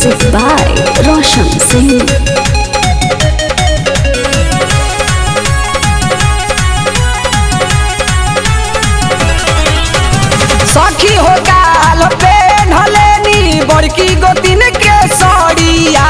Music by Roshan Singh. सखी हो गाल पे ढलेनी बड़की गोतिन के सड़िया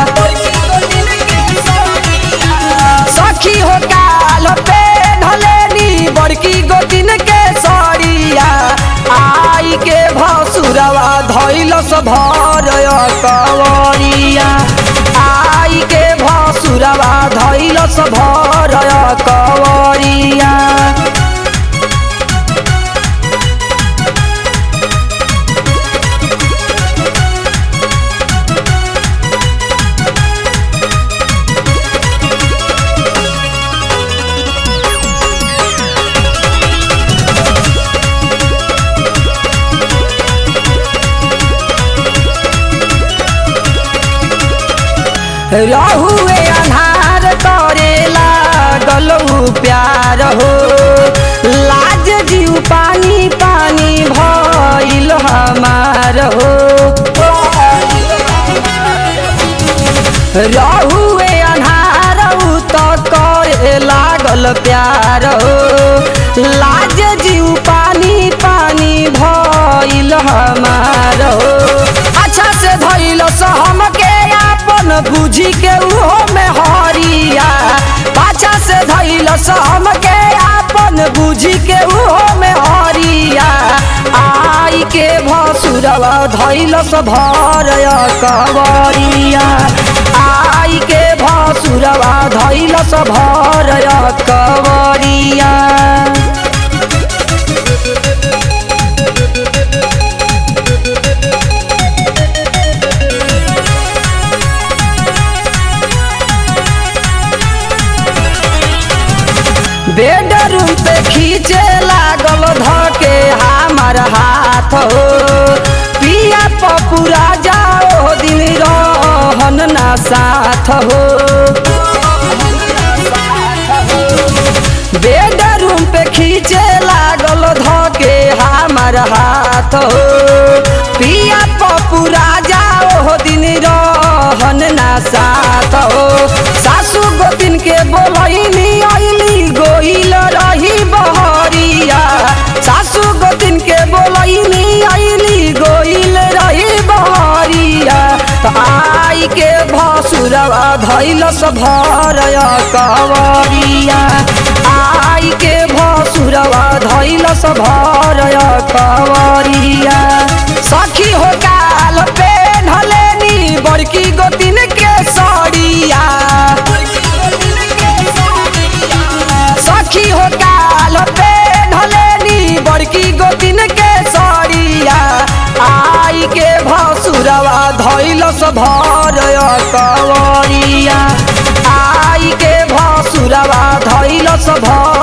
सखी हो गाल पे ढलेनी बड़की गोतिन के सड़िया आई के भसुरवा धैलस भर कवरिया आई के भसुरवा धैलस भर कवरिया रहुए अन्हार करे लागल उ प्यार हो लाज जीव पानी पानी भइल हमार हो रहुए अन्हार उ त करे लागल प्यार हो लाज जीव पानी पानी भइल हमार हो अच्छा से धइल सहम के आपन बुझी के उहो में हरिया पाछा से धइल सहम के आपन बुझी के उहो में हरिया आई के भसुरवा धइल भर कवरिया आई के भसुरवा धइल भर कवरिया बेडरूम पे खींचे लागल धके हमार हाथ हो पिया पपुरा जाओ दिन रहन ना साथ हो बेडरूम पे खींचे लागल धके हमार हाथ हो पिया पपुरा जाओ दिन रहन ना साथ हो सासू गोतिन के बोलैनी अइली गोइल रही बहरिया सासू गोतिन के बोलैनी अइली गोइल रही बहरिया त आई के भसुरवा धैलस भर कवरिया आई के भसुरवा धैलस भर कवरिया सखी हो गाल पे ढलेनी बड़की गोतिन के सड़िया सखी हो गाल पे ढलेनी बड़की गोतिन के सड़िया आई के भसुरवा धैलस भर कवरिया आई के भसुरवा धैलस भर